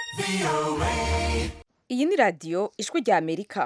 iyi ni radiyo ijwi rya amerika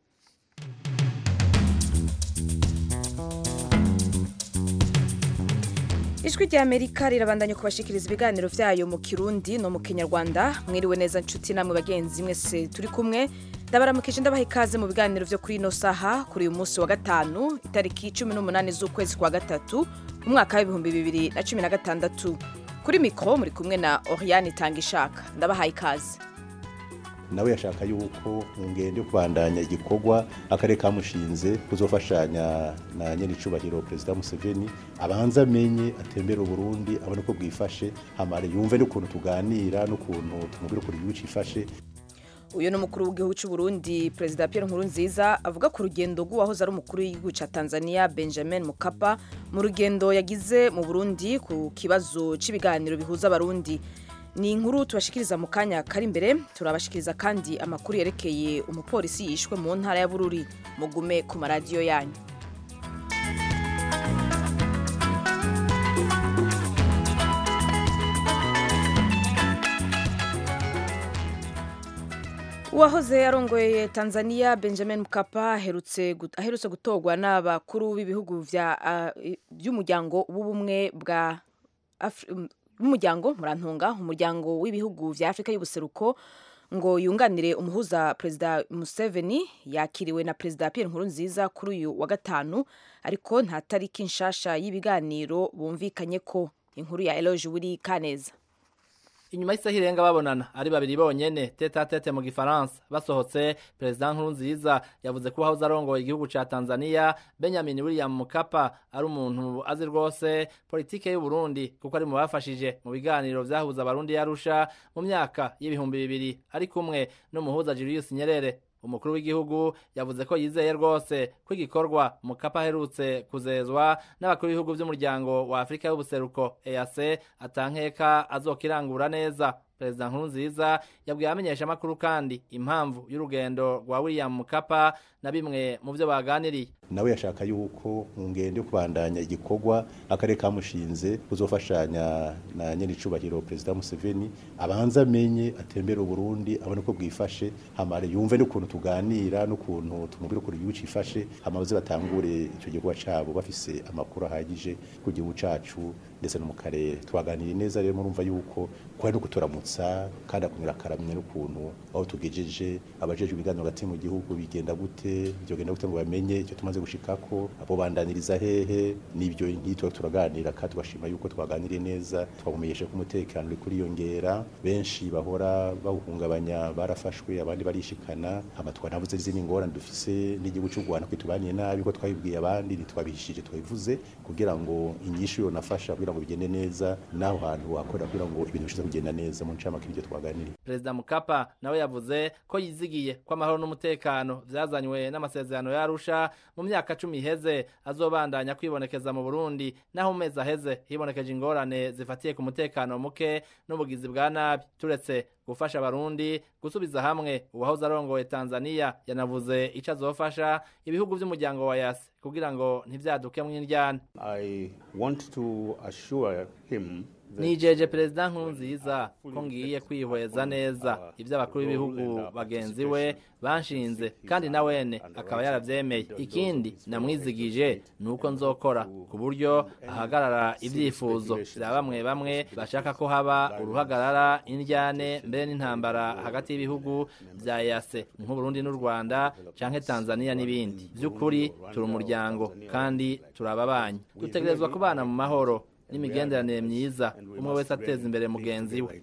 ijwi rya amerika rirabandanya kubashikiriza ibiganiro byayo mu kirundi no mu kinyarwanda mwiriwe neza nshuti namwe bagenzi mwese turi kumwe ndabaramukije ndabaha ikaze mu biganiro byo kuri ino saha kuri uyu munsi wa gatanu itariki cumi n'umunani z'ukwezi kwa gatatu umwaka w'ibihumbi bibiri na cumi na gatandatu kuri mikoro muri kumwe na oriane itanga ishaka ndabahaye ikaze nawe yashaka yuko ngende kubandanya igikorwa akarere kamushinze kuzofashanya na nyenicubahiro perezida Museveni abanza amenye atembera Burundi abone ko bwifashe hamare yumve n'ukuntu tuganira n'ukuntu tumubwira ukuntu igihugu cifashe uyu ni umukuru w'igihugu cy'u Burundi perezida Pierre Nkurunziza avuga ku rugendo rw'uwahoze ari umukuru w'igihugu cya Tanzania Benjamin Mkapa mu rugendo yagize mu Burundi ku kibazo cy'ibiganiro bihuza abarundi ni inkuru tubashikiriza mu kanya kari imbere turabashikiriza kandi amakuru yerekeye umupolisi yishwe mu ntara ya Bururi mugume ku maradiyo yanyu uwahoze arongoye Tanzania Benjamin Mkapa aherutse aherutse gutorwa n'abakuru b'ibihugu by'umuryango w'ubumwe bwa umuryango murantunga umuryango w'ibihugu vya Afrika y'ubuseruko ngo yunganire umuhuza perezida Museveni yakiriwe na perezida Pierre Nkurunziza kuri uyu wa gatanu ariko nta tariki nshasha y'ibiganiro bumvikanye ko inkuru ya Eloge Wiri Kaneza inyuma y'isaha irenga babonana ari babiri bonyene tete a tete mu gifaransa basohotse perezida nkurunziza yavuze ko uwahoze arongoye igihugu ca tanzania benjamin william mukapa ari umuntu azi rwose politike y'uburundi kuko ari mu bafashije mu biganiro vyahuza abarundi yarusha mu myaka y'ibihumbi bibiri ari kumwe n'umuhuza julius nyerere umukuru w'igihugu yavuze ko yizeye rwose ko igikorwa mukapa aherutse kuzezwa n'abakuru b'ibihugu by'umuryango wa afurika y'ubuseruko eac atankeka azokirangura neza perezida nkurunziza yabwiye abamenyeshamakuru kandi impamvu y'urugendo rwa william mukapa na bimwe mu byo baganiriye nawe yashaka yuko ngende kubandanya igikorwa akarere kamushinze kuzofashanya na nyenicubahiro perezida Museveni abanza amenye atembera Burundi abone ko bwifashe hamare yumve n'ukuntu tuganira n'ukuntu tumubwira ukuntu igihugu cifashe hamaze batangure icyo gikorwa cabo bafise amakuru ahagije ku gihugu cacu ndetse no mu karere twaganiriye neza rero murumva yuko kwari no kuturamutsa kandi akumira akaramye n'ukuntu aho tugejeje abajeje ibiganiro hagati mu gihugu bigenda gute byogenda gute ngo bamenye icyo tumaze gushikako abo bandaniriza hehe nibyo nkitwa turaganira kandi tugashima yuko twaganiriye neza twabumenyesha ko umutekano uri kuriyongera benshi bahora bawuhungabanya barafashwe abandi barishikana hama twanavuze izindi ngorane dufise n'igihugu cy'u Rwanda kwitubaniye nabi ko twabibwiye abandi ntitwabihishije twabivuze kugira ngo inyishu yo nafasha kugira ngo bigende neza naho hantu wakorera kugira ngo ibintu bishize kugenda neza mu ncamake ibyo twaganiriye perezida mukapa nawe yavuze ko yizigiye ko amahoro n'umutekano vyazanywe n'amasezerano yarusha mu myaka cumi iheze azobandanya kwibonekeza mu burundi naho mu mezi aheze hibonekeje ingorane zifatiye ku mutekano muke n'ubugizi bwa nabi turetse gufasha abarundi gusubiza hamwe uwahoze arongoye tanzania yanavuze ico azofasha ibihugu vy'umuryango wa yasi kugira ngo ntivyaduke mw'indyana nijeje perezida nkurunziza ko ngiye kwihweza neza ibyo abakuru b'ibihugu bagenzi we banshinze kandi na wene akaba yaravyemeye ikindi namwizigije ni uko nzokora ku buryo ahagarara ibyifuzo bya bamwe bamwe bashaka ko haba uruhagarara indyane mbere n'intambara hagati y'ibihugu bya yase nk'uburundi n'u rwanda canke tanzania n'ibindi by'ukuri turi umuryango kandi turababanyi dutegerezwa kubana mu mahoro n'imigenderanire myiza umwe wese ateza imbere mugenzi we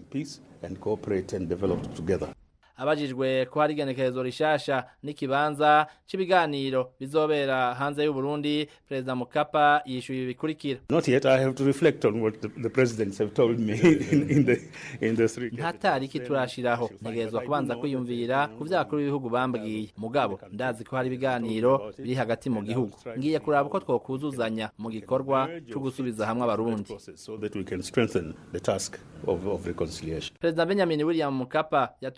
abajijwe ko hari igenekerezo rishasha n'ikibanza cy'ibiganiro bizobera hanze y'u Burundi perezida Mukapa yishuye ibi bikurikira Not yet I have to reflect on what the, the presidents have told me in, in the in the three nta tariki turashiraho ntegerezwa kubanza kwiyumvira ku vyakuru b'ibihugu bambwiye mugabo ndazi ko hari ibiganiro biri hagati mu gihugu ngiye kuraba uko twokuzuzanya mu gikorwa cyo gusubiza hamwe abarundi so that we can strengthen the task of, of reconciliation. perezida Benjamin William Mukapa yatowe n'inama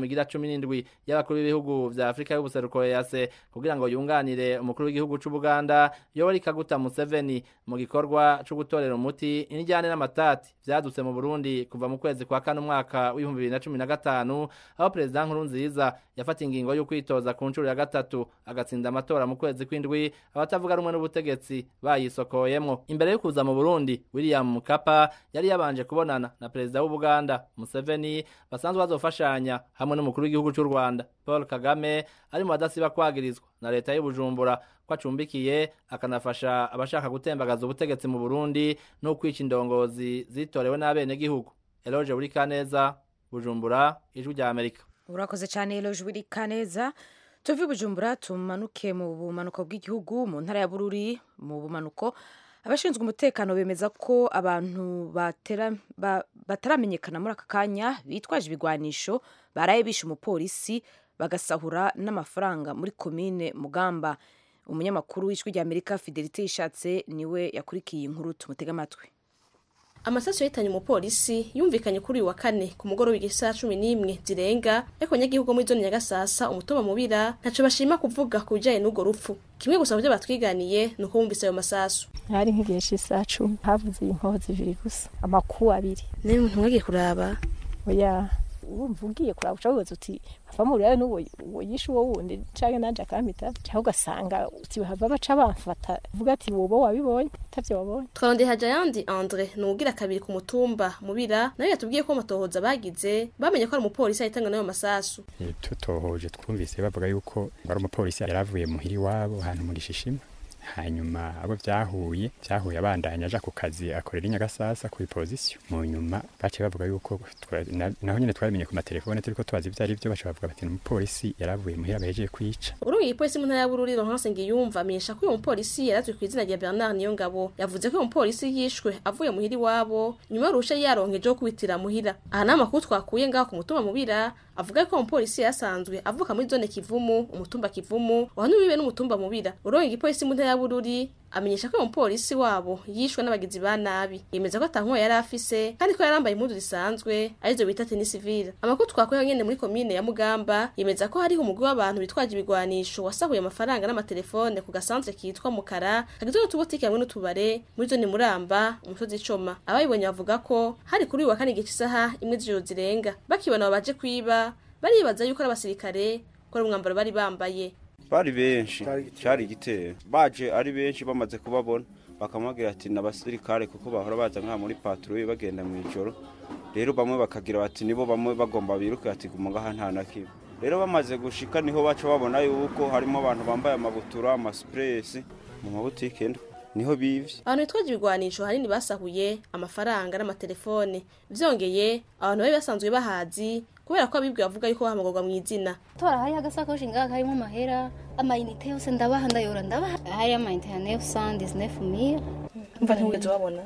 igira cumi n'indwi y'abakuru b'ibihugu vya afurika y'ubuseruko ease kugira ngo yunganire umukuru w'igihugu c'ubuganda yoweri kaguta museveni mu gikorwa co gutorera umuti inijyane n'amatati vyadutse mu burundi kuva mu kwezi kwa kane umwaka w'ibihumbi bibiri na cumi na gatanu aho perezida nkurunziza yafata ingingo yo kwitoza ku nshuro ya gatatu agatsinda amatora mu kwezi kw'indwi abatavuga rumwe n'ubutegetsi bayisokoyemwo imbere yo kuza mu burundi william mukapa yari yabanje kubonana na perezida w'ubuganda museveni basanzwe bazofashanya hamwe n'umukuru w'igihugu cy'u rwanda paul kagame ari mu badasiba kwagirizwa na leta y'ubujumbura ko acumbikiye akanafasha abashaka gutembagaza ubutegetsi mu burundi no kwica indongozi zitorewe n'abenegihugu eloge buri kaneza bujumbura ijwi rya amerika urakoze cyane eloge buri kaneza tuve i bujumbura tumanuke mu bumanuko bw'igihugu mu ntara ya bururi mu bumanuko abashinzwe umutekano bemeza ko abantu batera- ba- bataramenyekana muri aka kanya bitwaje ibigwanisho baraye bishe umupolisi bagasahura n'amafaranga muri komine mugamba umunyamakuru w'ijwi rya amerika fidelite yishatse niwe yakurikiye iyi nkuru tumutega amatwi amasasu yahitanye umupolisi yumvikanye kuri uyu wa kane ku mugoroba igisaha cumi n'imwe zirenga ariko abanyagihugu bo muri zone nyagasasa umutumba mubira ntaco bashima kuvuga ku bijanye n'urwo rupfu kimwe gusa mu vyo batwiganiye ni uko bumvise ayo masasu hari nk'igihe cy'isaha cumi havuze inkoho zibiri gusa amakuba abiri nawe umuntu mwagiye kuraba oya wumva ugiye kuraba uca wibaza uti bavamo urebe n'uwo uwo yishe uwo wundi canke nanje akampita cyangwa ugasanga uti bahava baca bamfata uvuga ati woba wabibonye atavyo wabonye twarondeye hajayandi andre ni uwugira kabiri ku mutumba mubira nawe yatubwiye ko amatohoza bagize bamenye ko ari umupolisi yahitanywe n'ayo masasu Eh, tutohoje twumvise bavuga yuko ari umupolisi yari avuye muhira iwabo ahantu mu gishishima hanyuma abo byahuye byahuye abandanya aja ku kazi akorera i nyagasasa ku ipozisiyo mu nyuma baciye bavuga yuko twa- na- naho nyene twabimenye ku matelefone turiko tubaza ivyo ari vyo baca bavuga bati ni umupolisi yari avuye muhira bahejeje kwica urugiye ipolisi mu ntara ya bururi Laurence Ngiyumva amenyesha ko uyu mupolisi yarazwi ku izina rya Bernard Niyongabo yavuze ko uyu mupolisi yishwe avuye muhira iwabo nyuma y'urusha yaronkeje wo kubitira muhira aha ni amakuru twakuye ngaho ku mutumba mubira avuga ko umupolisi yasanzwe avuka muri zone kivumu umutumba kivumu wahanubiwe n'umutumba mubira urongoye igipolisi mu ntara ya bururi amenyesha ko uyu mupolisi wabo yishwe n'abagizi ba nabi yemeza ko atankuba yari afise kandi ko yarambaye impuzu zisanzwe arizo bita tenisivire amakuru twakuyeho nyene muri komine ya mugamba yemeza ko hariho umugwi w'abantu bitwaje ibigwanisho wasahuye amafaranga n'amatelefone ku gasantre kitwa mukara kagizwe n'utubutike hamwe n'utubare muri zone muramba umusozi icoma abayibonye bavuga ko hari kuri uyu wa kane igice isaha imwe z'ijoro zirenga bakibona abo baje kwiba baribaza yuko ari abasirikare ko ari umwambaro bari bambaye bari benshi cyari igitero baje ari benshi bamaze kubabona bakamubwira ati ni abasirikare kuko bahora baza nka muri patrouille bagenda mu ijoro rero bamwe bakagira bati nibo bamwe bagomba biruke ati guma ngaha nta na kimwe rero bamaze gushika niho baca babona yuko harimo abantu bambaye amabutura amasupuresi mu mabutike ndwi niho bivye abantu bitwaje ibigwanisho hanini basahuye amafaranga n'amatelefone vyongeye abantu bari basanzwe bahazi kubera ko abibwe bavuga yuko bahamagurwa mu izina tora hariho agasakoshi ngaha karimo amahera amayinite yose ndabaha ndayora ndabaha hariyo amayinite ya nefu sandi nefu mira mva ntiwigeze wabona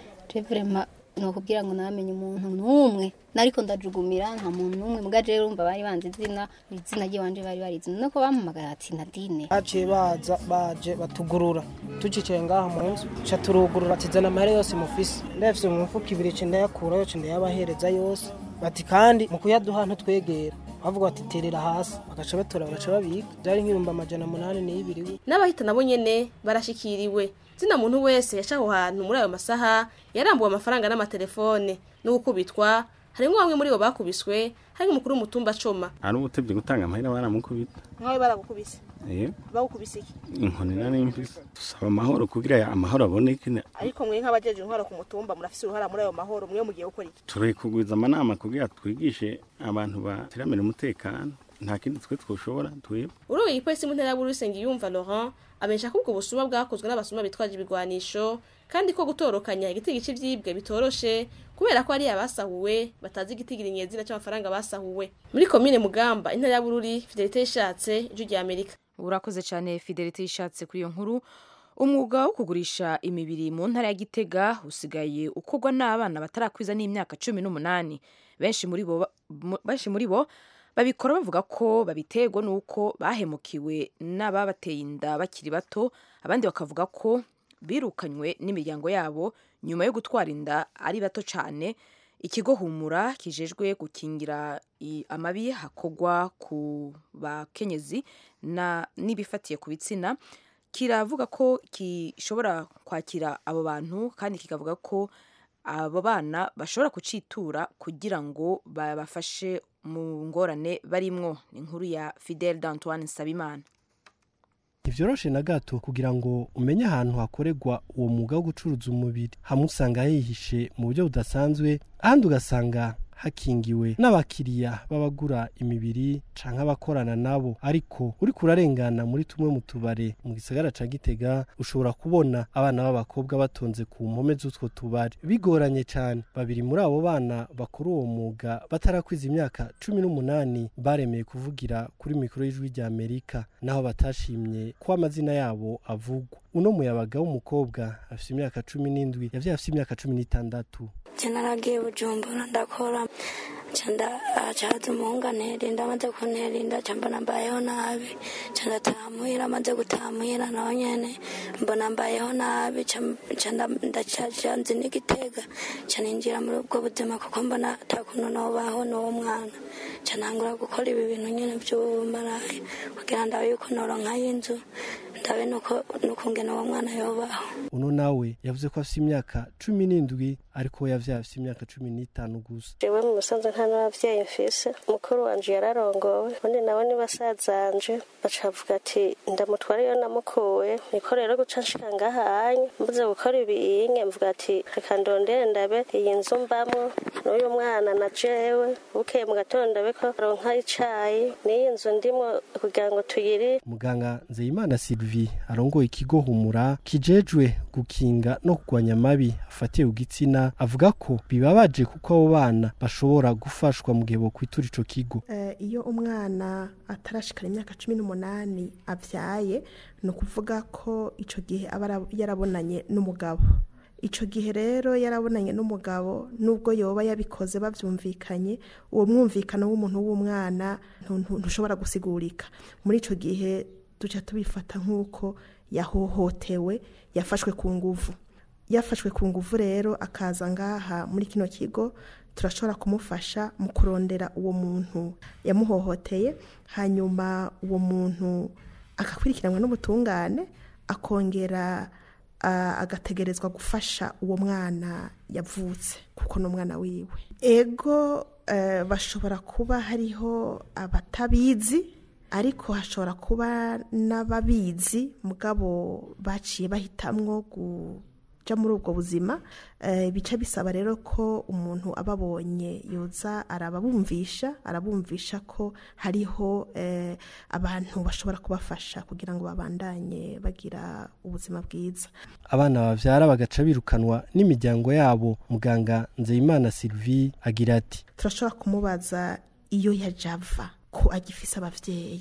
vrema ni ukubwira ngo namenye umuntu n'umwe nariko ndajugumira nta muntu n'umwe muga jewe urumva bari banze izina izina ry'iwanje bari barizi nuko bampamagara ati nadine baciye baza baje batugurura tucicaye ngaha mu nzu ca turugurura ati zana amahera yose mufise ndayafise mu mifuko ibiri ca ndayakura yose ndayabahereza yose bati kandi mu kuyaduha ntitwegera bavuga bati terera hasi bagaca batora bagaca babika vyari nk'ibihumbi amajana munani n'ibiri n'abahita nabo nyene barashikiriwe zina muntu wese yaca aho hantu muri ayo masaha yarambuwe amafaranga n'amatelefone n'ugukubitwa harimwo bamwe muri bo bakubiswe hari umukuru w'umutumba coma ari ubutebye gutanga amahera baramukubita mwawe baragukubise eh bagukubise iki inkoni nari mfise dusaba amahoro kugira ya amahoro aboneke ne- ariko mwe nk'abajeje intwaro ku mutumba murafise uruhara muri ayo mahoro mwe mugiye gukora iki turi kugwiza amanama kugira twigishe abantu batiramira umutekano nta kindi twe twoshobora twebwe urubuye igipolisi mu ntara ya bururi yumva laurent amenyesha ko ubwo busuma bwakozwe n'abasuma bitwaje ibigwanisho kandi ko gutorokanya igitigi cy'ivyibwe bitoroshe kubera ko ari abasahuwe batazi igitigiri nyezina cy'amafaranga basahuwe muri komine mugamba intara ya bururi fidelite yishatse ijwi rya amerika urakoze cyane fidelite yishatse kuri iyo nkuru umwuga wo kugurisha imibiri mu ntara ya gitega usigaye ukorwa n'abana batarakwiza n'imyaka cumi n'umunani benshi muri bo mu- benshi muri bo babikora bavuga ko babiterwa n'uko bahemukiwe n'ababateye inda bakiri bato abandi bakavuga ko birukanywe n'imiryango yabo nyuma yo gutwara inda ari bato cyane ikigo humura kijejwe gukingira i- amabi hakogwa ku bakenyezi na n'ibifatiye ku bitsina kiravuga ko gishobora kwakira abo bantu kandi kikavuga ko abo bana bashobora kucitura kugira ngo babafashe mu ngorane barimwo ni inkuru ya Fidel d'Antoine Nsabimana ntivyoroshe na gato kugira ngo umenye ahantu hakorerwa uwo mwuga wo gucuruza umubiri hamwe usanga hihishe mu buryo budasanzwe ahandi ugasanga hakingiwe n'abakiriya b'abagura imibiri canke abakorana nabo ariko uriko urarengana muri tumwe mu tubare mu gisagara ca gitega ushobora kubona abana b'abakobwa batonze ku mpome z'utwo tubare bigoranye cane babiri muri abo bana bakora uwo mwuga batarakwiza imyaka cumi n'umunani baremeye kuvugira kuri mikoro y'ijwi rya amerika naho batashimye ko amazina yabo avugwa uno muyabaga w'umukobwa afise imyaka cumi n'indwi yavyaye afise imyaka cumi n'itandatu je naragiye bujumbura ndakora canda acaza umuhungu anterinda amaze kunterinda ca mbona mbayeho nabi ca ndataha muhira amaze gutaha muhira naho nyene mbona mbayeho nabi ca ca nda- ndacaca nzi n'igitega ca ninjira muri ubwo buzima kuko mbona ata kuntu nobaho n'uwo mwana ca ntangura gukora ibi bintu nyene vy'ubumaraya kugira ndabe yuko noronkayo inzu ndabe nuko nukungena uwo mwana yobaho uno nawe yavuze ko afise imyaka cumi n'indwi ariko we yavyaye afise imyaka cumi n'itanu gusa jewe mu musanze nta n'abavyeyi mfise mukuru wanje yararongowe ubundi nawe ni basazanje baca bavuga ati ndamutwara iyo namukuye niko rero guca nshika ngahanye mbuze gukora ibiyinge mvuga ati reka ndondere ndabe iyi nzu mbamwo n'uyu mwana na jewe bukeye mu gatondo ndabe ko ronka icayi n'iyi nzu ndimwo kugira ngo tuyiri muganga nzeyimana sylvie arongoye ikigo humura kijejwe gukinga no kurwanya amabi afatiye ku gitsina avuga ko bibabaje kuko abo bana bashobora gufashwa mu gihe bokwitura ico kigo Eh, iyo umwana atarashikana imyaka cumi n'umunani abyaye ni ukuvuga ko icyo gihe aba ara- yarabonanye n'umugabo icyo gihe rero yarabonanye n'umugabo nubwo yoba yabikoze babyumvikanye uwo mwumvikano w'umuntu w'umwana ntu- ntu- ntushobora gusigurika muri icyo gihe duca tubifata nk'uko yahohotewe yafashwe ku nguvu yafashwe ku nguvu rero akaza ngaha muri kino kigo turashobora kumufasha mu kurondera uwo muntu yamuhohoteye hanyuma uwo muntu agakurikiranwa n'ubutungane akongera ah, agategerezwa gufasha uwo mwana yavutse kuko ni umwana wiwe ego eh, bashobora kuba hariho abatabizi ariko hashobora kuba n'ababizi mugabo baciye bahitamwo kuja muri ubwo buzima eh, bica bisaba rero ko umuntu ababonye yoza arababumvisha arabumvisha ko hariho eh, abantu bashobora kubafasha kugira ngo babandanye bagira ubuzima bwiza abana bavyara bagaca birukanwa n'imiryango yabo muganga nzeyimana sylvie agira ati turashobora kumubaza iyo yaje ava ko agifise abavyeyi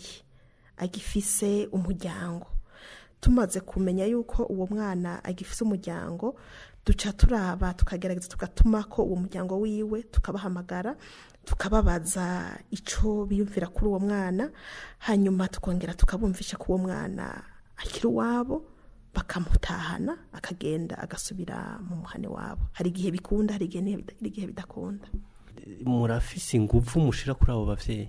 agifise umuryango tumaze kumenya yuko uwo mwana agifise umuryango duca turaba tukagerageza tugatuma ko uwo muryango wiwe tukabahamagara tukababaza ico biyumvira kuri uwo mwana hanyuma tukongera tukabumvisha ko uwo mwana akiri uwabo bakamutahana akagenda agasubira mu muhane wabo hari igihe bikunda hari igihe ntibi- hari igihe bidakunda murafise inguvu mushira kuri abo bavyeyi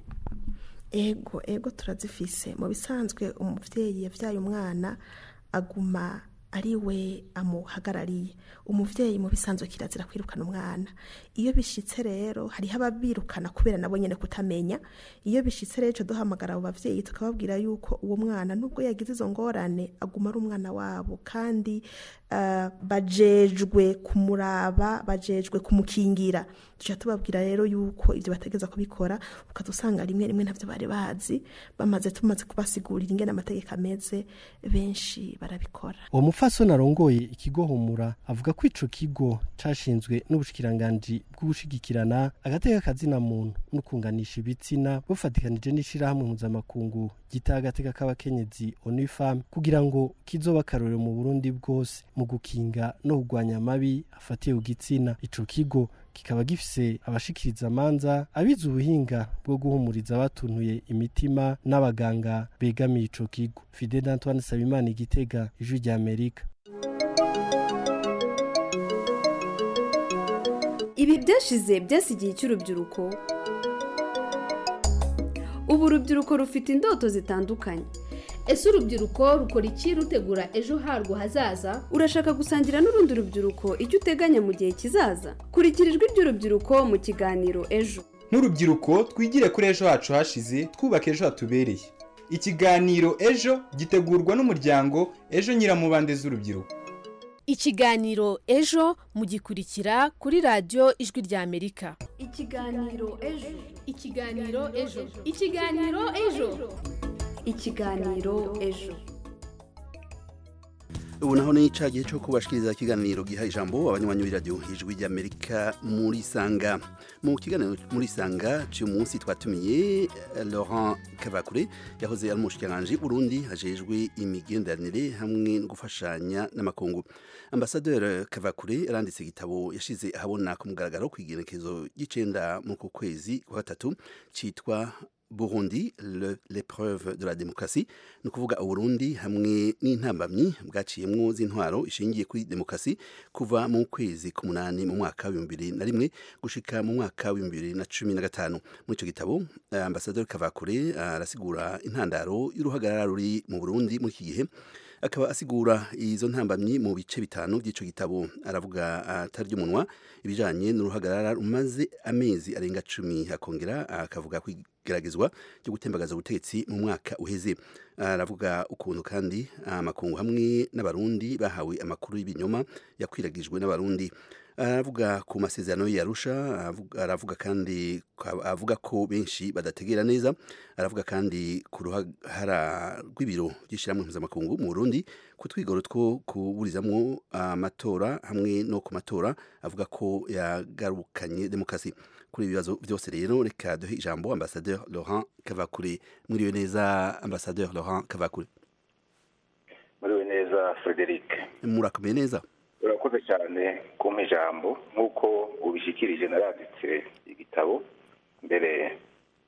ego ego turazifise mu bisanzwe umuvyeyi yavyaye umwana aguma ari we amuhagarariye umuvyeyi mu bisanzwe kirazira kwirukana umwana iyo bishitse rero hariho ababirukana kubera nabo nyene kutamenya iyo bishitse rero ico duhamagara abo bavyeyi tukababwira yuko uwo mwana nubwo yagize izo ngorane aguma ari umwana wabo kandi uh, bajejwe kumuraba bajejwe kumukingira tuca tubabwira rero yuko ivyo bategeza kubikora ukadusanga rimwe rimwe ntavyo bari bazi bamaze tumaze kubasigurira ingene amategeko ameze benshi barabikora uwo mupfasoni arongoye ikigo humura avuga ko ico kigo cashinzwe n'ubushikiranganji bw'ugushigikirana agateka kazina muntu no kunganisha ibitsina bufatikanije n'ishirahamwe mpuzamakungu gita agateka k'abakenyezi onifam kugira ngo kizoba akarorero mu burundi bwose mu gukinga no kurwanya amabi afatiye ku gitsina ico kigo kikaba gifise abashikiriza amanza abize ubuhinga bwo guhumuriza abatuntuye imitima n'abaganga begamiye ico kigo fidel antoine sabimana igitega ijwi rya amerika ibi byashize byasigiye icy'urubyiruko ubu urubyiruko rufite indoto zitandukanye ese urubyiruko rukora iki rutegura ejo harwo hazaza urashaka gusangira n'urundi rubyiruko icyo uteganya mu gihe kizaza kurikira ijwi ry'urubyiruko mu kiganiro ejo nk'urubyiruko twigire kuri ejo hacu hashize twubaka ejo hatubereye ikiganiro ejo gitegurwa n'umuryango ejo nyiramubande z'urubyiruko ikiganiro ejo mugikurikira kuri radiyo ijwi ry'amerika ikiganiro ejo ikiganiro ejo ikiganiro ejo ikiganiro ejo ubu naho ni cya gihe cyo kubashikiriza ikiganiro giha ijambo abanywanyi b'iradiyo ijwi ry'amerika muri sanga mu kiganiro muri sanga cy'uyu munsi twatumiye laurent kavakure yahoze ari umushyikiranganje burundi hajejwe imigenderanire hamwe no gufashanya n'amakungu ambasaderi kavakure yaranditse igitabo yashyize ahabona ku mugaragaro ku igenekezo ry'icenda muri uku kwezi kwa gatatu cyitwa Burundi l'épreuve de la démocratie ni ukuvuga uburundi hamwe n'intambamyi bwaciyemwo z'intwaro ishingiye kuri demokarasi kuva mu kwezi k'umunani mu mwaka w'ibihumbi bibiri na rimwe gushika mu mwaka w'ibihumbi bibiri na cumi na gatanu muri icyo gitabo ambasaderi kavakure arasigura intandaro y'uruhagarara ruri mu burundi muri iki gihe akaba asigura izo ntambamyi mu bice bitanu by'ico gitabo aravuga atari ry'umunwa ibijanye n'uruhagarara rumaze amezi arenga cumi akongera akavuga kwigeragezwa ryo gutembagaza ubutegetsi mu mwaka uheze aravuga ukuntu kandi amakungu hamwe n'abarundi bahawe amakuru y'ibinyoma yakwiragijwe n'abarundi aravuga ku masezerano yarusha aravuga kandi avuga ko benshi badategera neza aravuga kandi ku ruhara rw'ibiro by'ishyirahamwe mpuzamakungu mu Burundi ku twigoro two kuburizamwo amatora hamwe no ku matora avuga ko yagarukanye demokarasi kuri ibi bibazo byose rero reka duhe ijambo ambasaderi Laurent Kavakure mwiriwe neza ambasaderi Laurent Kavakure mwiriwe neza Frederic murakomeye neza urakoze cyane kumpa ijambo nk'uko ubishyikirije naranditse igitabo mbere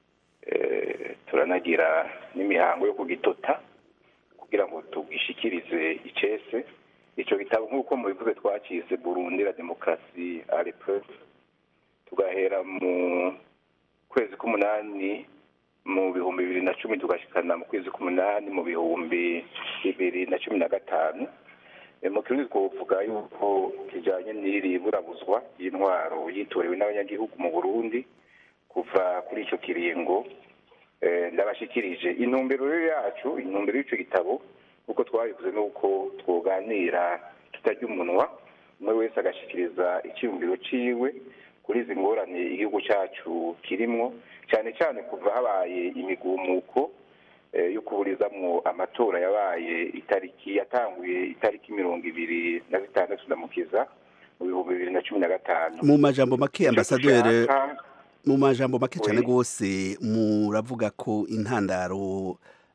turanagira n'imihango yo kugitota kugira ngo tugishyikirize icese icyo gitabo nk'uko mubivuze twakize burundi la demokarasi arepreve tugahera mu kwezi k'umunani mu bihumbi bibiri na cumi tugashyikana mu kwezi k'umunani mu bihumbi bibiri na cumi na gatanu mu kirundi twavuga yuko kijyanye n'iri burabuzwa y'intwaro yitorewe n'abanyagihugu mu burundi kuva kuri icyo kiringo ndabashyikirije intumbero yacu intumbero y'icyo gitabo nk'uko twabivuze ni uko twoganira tutarya umunwa umwe wese agashyikiriza icyiyumviro cyiwe kuri izi ngorane igihugu cyacu kirimo cyane cyane kuva habaye imigumuko yo kuburizamwo amatora yabaye itariki yatanguye itariki mirongo ibiri na zitandatu ndamukiza mu bihumbi bibiri na cumi na gatanu mu majambo make ambasaderi mu majambo make cyane rwose muravuga ko intandaro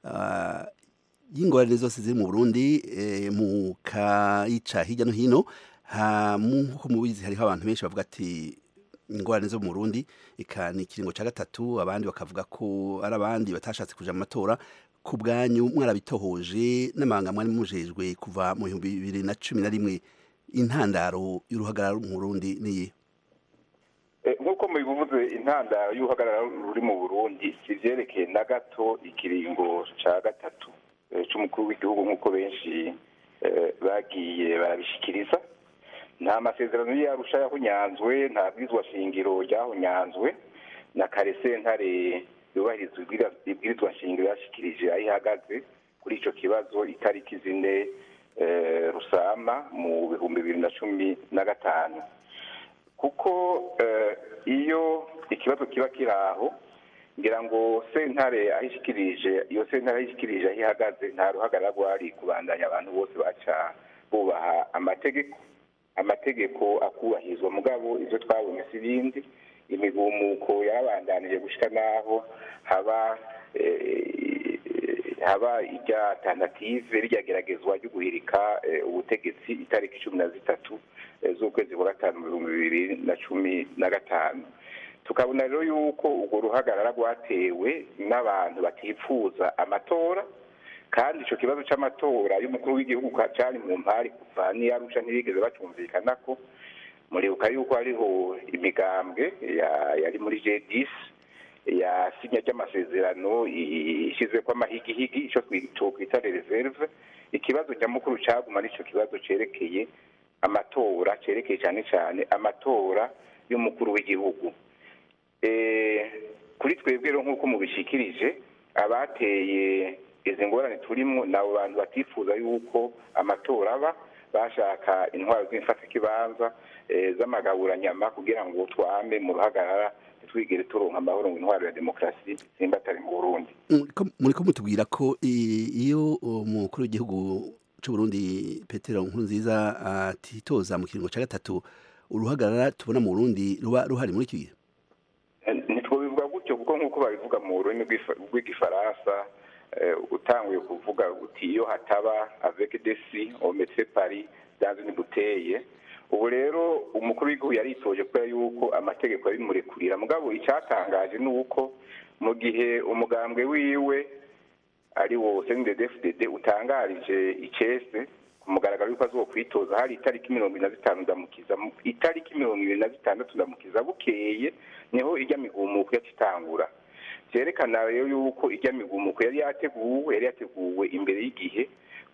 y'ingorane zose ziri mu burundi mu kayica hirya no hino nk'uko mubizi hariho abantu benshi bavuga ati ingorane zo mu Burundi ika ni ikiringo cya gatatu abandi bakavuga ko ari abandi batashatse kuja mu matora ku bwanyu mwarabitohoje n'amahanga mwari mujejwe kuva mu bihumbi bibiri na cumi na rimwe intandaro y'uruhagarara mu Burundi niyi nk'uko mubivuze intandaro y'uruhagarara ruri mu Burundi kivyerekeye na gato ikiringo ca gatatu c'umukuru w'igihugu nk'uko benshi bagiye barabishikiriza nta masezerano yarusha yahunyanzwe nta bwirizwa shingiro ryahunyanzwe na kare sentare yubahiriza ibwirizwa shingiro yashikirije aho ihagaze kuri icyo kibazo itariki zine rusama mu bihumbi bibiri na cumi na gatanu kuko iyo ikibazo kiba kiri aho ngira ngo sentare aho ishikirije iyo sentare aho ishikirije aho ihagaze nta ruhagarara rwari kubandanya abantu bose baca bubaha amategeko amategeko akubahirizwa mugabo ibyo twabonye si ibindi imigumuko yarabandanije gushyira n'aho haba haba irya tanative ryageragezwa ryo guhirika ubutegetsi itariki cumi na zitatu z'ukwezi kwa gatanu mu bihumbi bibiri na cumi na gatanu tukabona rero yuko urwo ruhagarara rwatewe n'abantu batifuza amatora kandi icyo kibazo cy'amatora y'umukuru w'igihugu cyari mu mpari kuva n'iyarusha ntibigeze bacumvikana ko muribuka yuko hariho imigambwe ya- yari muri j10 yasinya ry'amasezerano ishyizwe ko amahigihigi icyo twokwita reserve ikibazo nyamukuru caguma nicyo kibazo cerekeye amatora cerekeye cyane cyane amatora y'umukuru w'igihugu Eh, kuri twebwe rero nk'uko mubishikirije abateye izi ngorane turimo ni abo bantu batifuza yuko amatora aba bashaka intwaro z'imfatakibanza eh, z'amagaburanyama kugira ngo twame mu ruhagarara ntitwigere turonka amahoro ngo intwaro ya demokarasi simba atari mu burundi Muriko- muriko mutubwira ko i- iyo umukuru w'igihugu c'u Burundi Petero Nkurunziza atitoza mu kiringo ca gatatu uruhagarara tubona mu Burundi ruba ruhari muri iki gihe ntitwobivuga gutyo kuko nk'uko babivuga mu rurimi rw'ifa- rw'igifaransa eh, utanguye kuvuga uti iyo hataba avec desi ometse pari dans une bouteille ubu rero umukuru w'igihugu yaritoje kubera yuko amategeko yabimurekurira mugabo icyatangaje ni uko mu gihe umugambwe wiwe ari wo CNDD-FDD utangarije icese ku mugaragaro yuko azokwitoza hari itariki mirongo ibiri na zitanu ndamukiza mu- itariki mirongo ibiri na zitandatu ndamukiza bukeye niho ijya migumuko yacitangura vyerekana rero yuko ijya migumuko yari yateguwe yari yateguwe imbere y'igihe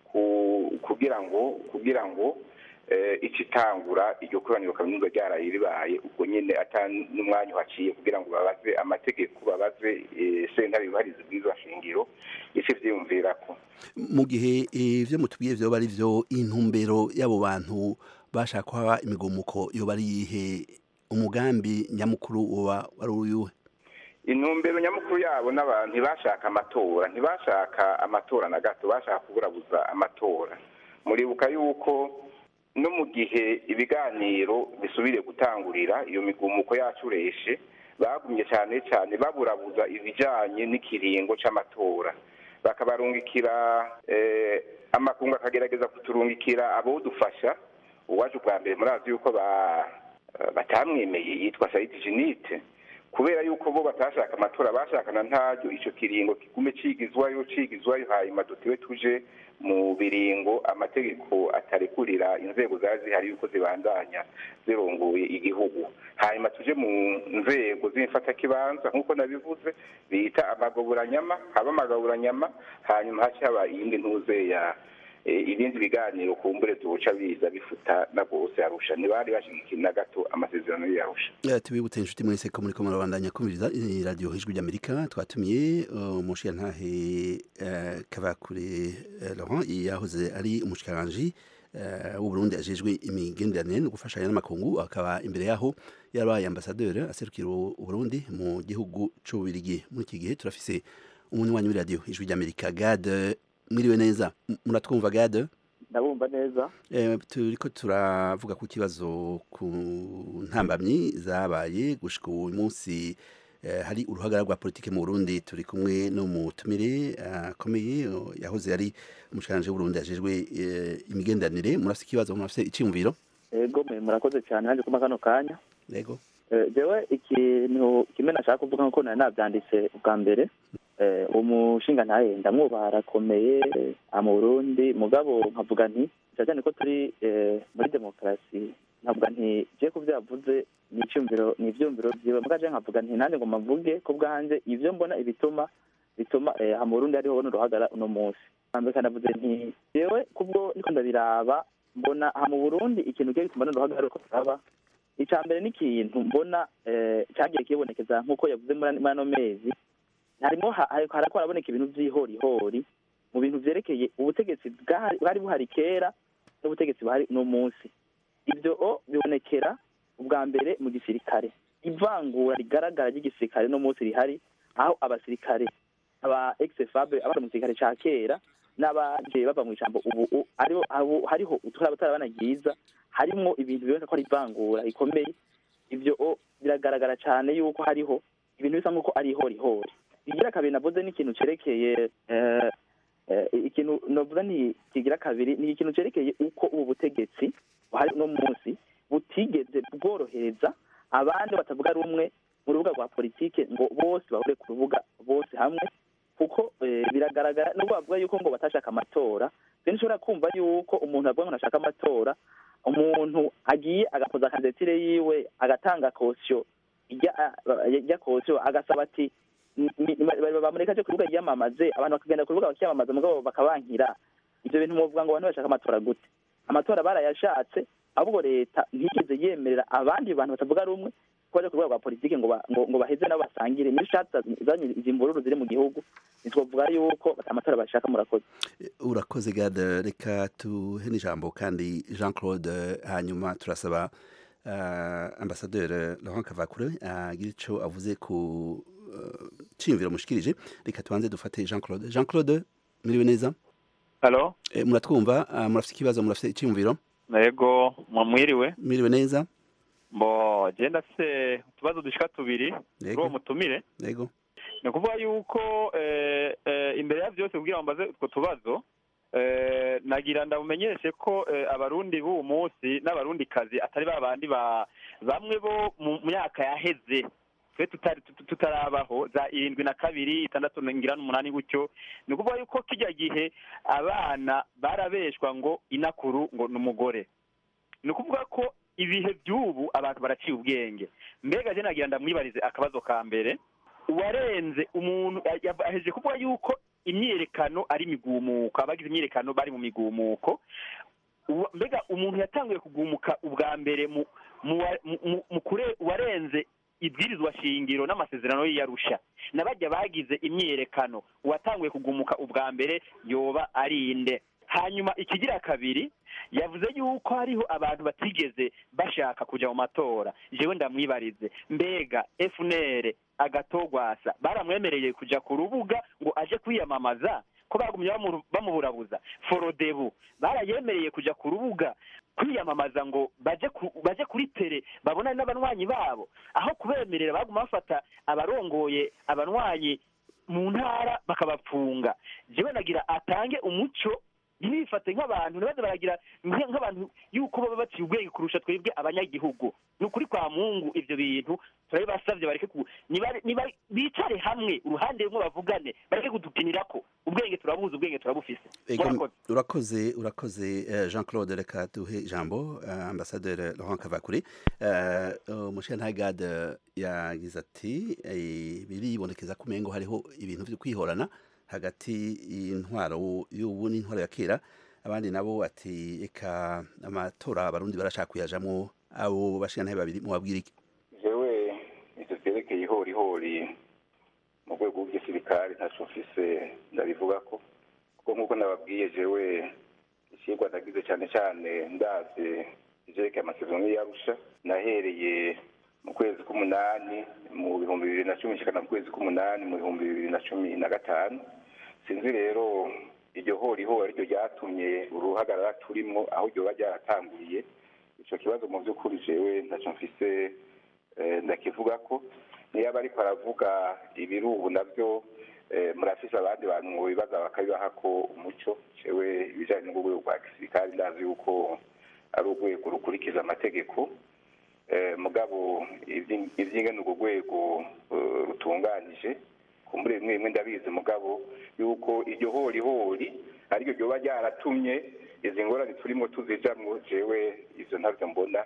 ku- kugira ngo kugira ngo eh, icitangura iryo koraniro kaminuza ryaraye ribaye ubwo nyene ata n'umwanya uhaciye kugira ngo babaze amategeko babaze eh, sentare yubahiriza ubwiza shingiro ico vyiyumvirako mu gihe ivyo mutubwiye vyoba ari vyo intumbero y'abo bantu bashaka ko haba imigomuko yoba ari iyihe umugambi nyamukuru woba wari uyuhe intumbero nyamukuru yabo n'abantu ntibashaka amatora ntibashaka amatora na gato bashaka kuburabuza amatora muribuka yuko no mu gihe ibiganiro bisubiriye gutangurira iyo migumuko yacureshe bagumye cyane cyane baburabuza ibijyanye n'ikiringo c'amatora bakabarungikira eh, amakungu akagerageza kuturungikira abodufasha uwaje ubwa mbere murazi yuko ba batamwemeye yitwa Said Jinite kubera yuko bo batashaka amatora bashakana ntaryo ico kiringo kigume cigizwayo cigizwayo hanyuma dutiwe tuje mu biringo amategeko atarekurira inzego zari zihari yuko zibandanya zirongoye igihugu hanyuma tuje mu nzego z'imfatakibanza nk'uko nabivuze bita amagaburanyama haba amagaburanyama hanyuma haca haba iyindi ntuze ya eh, ibindi biganiro kumbure zoca biza bifuta na bose arusha ntibari bashigikiye na gato amasezerano yarusha Eh, tubibutse inshuti mwese ko muriko murabandanya kumviriza eh, radio ijwi ry'amerika twatumiye eh, umushirantahe eh, kavakure eh, laurent yahoze ari umushikiranganji eh, w'uburundi ajejwe imigenderanire no gufashanya n'amakungu akaba imbere yaho yarabaye ambasaderi aserukira uburundi mu gihugu c'ububirigi muri iki gihe turafise umunywanyi w'i radio ijwi ry'amerika gade mwiriwe neza M- muratwumva gade ndabumva neza Eh, turiko turavuga ku kibazo ku ntambamyi zabaye gushika uyu munsi eh, hari uruhagarara rwa politike mu Burundi turi kumwe n'umutumire akomeye uh, yahoze ari umushikiranganje w'Uburundi ajejwe eh, imigenderanire murafise ikibazo murafise iciyumviro ego mwe murakoze cyane nanjye kuma kano kanya yego Eh, jewe ikintu kimwe nashaka kuvuga nkuko nari navyanditse ubwa mbere eh, umushinga ntaye ndamwubaha arakomeye aha mu burundi mugabo nkavuga nti cyane ko turi eh, muri demokarasi nkavuga nti je ku vyo yavuze ni icyumviro ni ivyumviro vyiwe muga je nkavuga nti nanjye ngo mavuge ko bwanje ivyo mbona ibituma bituma eh, aha mu burundi hariho buno ruhagara uno munsi hambere kanavuze nti jewe kubwo niko ndabiraba mbona aha mu burundi ikintu kigiye gituma runo ruhagara ruko turaba icya mbere ni ikintu mbona eh, cyagiye kibonekeza nk'uko yavuze muri muri ano mezi harimo ha- ha- harako haraboneka ibintu by'ihorihori mu bintu vyerekeye ubutegetsi bwari bwari buhari kera n'ubutegetsi buhari uno munsi ibyo o bibonekera ubwa mbere mu gisirikare ivangura rigaragara ry'igisirikare no munsi rihari aho abasirikare aba ex-fabe abari mu gisirikare ca kera n'abagiye bava mu ijambo ubu u- ariho abo- hariho uturabana ryiza harimo ibintu biboneka ko ari ivangura rikomeye ibyo o biragaragara cyane yuko hariho ibintu bisa nk'uko ari ihorihori igira kabiri navuze n'ikintu cerekeye eh, eh, ikintu navuga ni kigira kabiri ni ikintu cerekeye uko ubu butegetsi buhari uno munsi butigeze bworohereza abandi batavuga rumwe mu rubuga rwa politike ngo bose bahure ku rubuga bose hamwe kuko eh, biragaragara nubwo bavuga yuko ngo batashaka amatora rero nshobora kumva yuko umuntu avuga ngo ntashaka amatora umuntu agiye agakoza kandidatire yiwe agatanga kosiyo ijya kosiyo agasaba ati ni- ni- ni- bamureka cyo ku rubuga yiyamamaze abantu bakagenda ku rubuga bakiyamamaza mugabo bakabankira ibyo bintu muvuga ngo abantu bashaka amatora gute amatora barayashatse ahubwo leta ntigeze yemerera abandi bantu batavuga rumwe ko baje ku rwego rwa politiki ngo ba- ngo ngo baheze nabo basangire nizo shatse zanye izi mvururu ziri mu gihugu ntitwavuga yuko amatora bashaka murakoze urakoze gade reka tuhe n'ijambo kandi jean claude hanyuma turasaba uh, ambasaderi laurent kavakure agira ico avuze ku uh, ciyumviro mushikirije reka tubanze dufate jean claude jean claude muriwe neza halo e, muratwumva uh, murafite ikibazo murafite iciyumviro yego mwiriwe muriwe neza mbo je ndafise utubazo dushika tubiri kuri uwo mutumire yego ni ukuvuga yuko eh, eh, imbere ya byose kugira ngo mbaze utwo tubazo eh, nagira ndabumenyeshe ko eh, abarundi b'uwo munsi n'abarundi kazi atari ba bandi ba bamwe bo mu myaka yaheze twe tutari tut- tutarabaho za irindwi na kabiri itandatu ngira n'umunani gutyo ni ukuvuga yuko kijya gihe abana barabeshwa ngo inakuru ngo ni umugore ni ukuvuga ko ibihe by'ubu abantu baraciye ubwenge mbega je nagira ndamwibarize akabazo ka mbere uwarenze umuntu aheje kuvuga yuko imyiyerekano ari imigumuko abagize imyiyerekano bari mu migumuko Uwa- mbega umuntu yatanguye kugumuka ubwa mbere mu mu wa- mu- mu- mu kure warenze ibwirizwa shingiro n'amasezerano y'iyarusha n'abajya bagize imyiyerekano uwatanguye kugumuka ubwa mbere yoba ari inde hanyuma ikigira kabiri yavuze yuko hariho abantu batigeze bashaka kujya mu matora jewe ndamwibarize mbega FNL agatogwasa baramwemereye kujya ku rubuga ngo aje kwiyamamaza ko bagumye bamu- bamuburabuza forodebu barayemereye kujya ku rubuga kwiyamamaza ngo baje ku- baje kuri tere babonane n'abanywanyi babo aho kubemerera baguma bafata abarongoye abanywanyi mu ntara bakabapfunga jewe nagira atange umuco ntibifate nk'abantu ntibaze baragira nk- nk'abantu yuko baba baciye ubwenge kurusha twebwe abanyagihugu ni ukuri kwa mungu ivyo bintu turabibasavye bareke ku niba- niba- bicare hamwe uruhande rumwe bavugane bareke kudukinirako ubwenge turabuzi ubwenge turabufise Ego, murakoze urakoze urakoze eh, jean claude reka duhe ijambo eh, ambasaderi laurent kavakure umushyirantagade yagize ati eh, biribonekeza ko umengo hariho ibintu byo kwihorana hagati y'intwaro y'ubu n'intwaro ya kera abandi nabo ati eka amatora abarundi barashaka kuyajamwo abo bashyirantare babiri mubabwira iki jewe ivyo vyerekeye ihorihori mu rwego rw'igisirikare ntaco mfise ndabivuga ko kuko nk'uko nababwiye jewe icigwa nagize cane cane ndavye ivyerekeye amasezerano y'iyarusha nahereye mu kwezi k'umunani mu bihumbi bibiri na cumi nshikana mu kwezi k'umunani mu bihumbi bibiri na cumi na gatanu sinzi rero iryo horihori ariryo ryatumye uruhagarara turimwo aho ryoba ryaratanguriye ico kibazo mu vy'ukuri jewe ntaco mfise eh, ndakivuga ko niyo aba ariko aravuga ibiri ubu navyo eh, murafise abandi bantu mu bibaza bakabibaha ko umuco jewe ibijanye n'urwego rwa gisirikare ndazi yuko ari urwego rukurikiza amategeko eh, mugabo ivyi- ivyingene urwo rwego eh, rutunganije kumbure bimwe bimwe ndabizi mugabo yuko iryo horihori ariryo ryoba ryaratumye izi ngorane turimo tuzijamwo jewe ivyo ntavyo mbona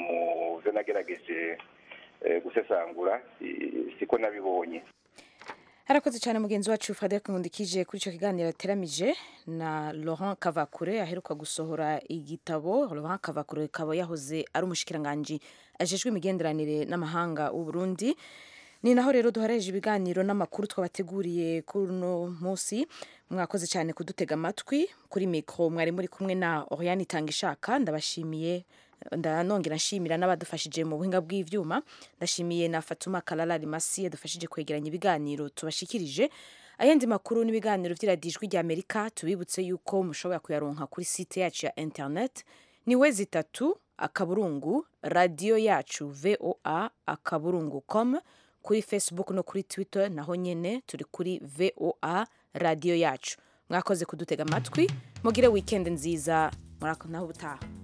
mu vyo nagerageje eh, gusesangura i- siko nabibonye harakoze cyane mugenzi wacu frederic nkundikije kuri icyo kiganiro yateramije na laurent kavakure aheruka gusohora igitabo laurent kavakure akaba yahoze ari umushikiranganji ajejwe imigenderanire n'amahanga w'u Burundi ni naho rero duhareje ibiganiro n'amakuru twabateguriye kuri uno munsi mwakoze cyane kudutega amatwi kuri mikoro mwari muri kumwe na oriane itanga ishaka ndabashimiye ndanongera nshimira n'abadufashije mu buhinga bw'ivyuma ndashimiye na Fatuma Kalala Rimasi yadufashije kwegeranya ibiganiro tubashikirije ayandi makuru n'ibiganiro vy'iradijwi rya Amerika tubibutse yuko mushobora kuyaronka kuri site yacu ya internet ni we zitatu akaburungu radio yacu voa akaburungu com kuri facebook no kuri twitter naho nyene turi kuri voa radio yacu mwakoze kudutega amatwi mugire weekend nziza murako naho ubutaha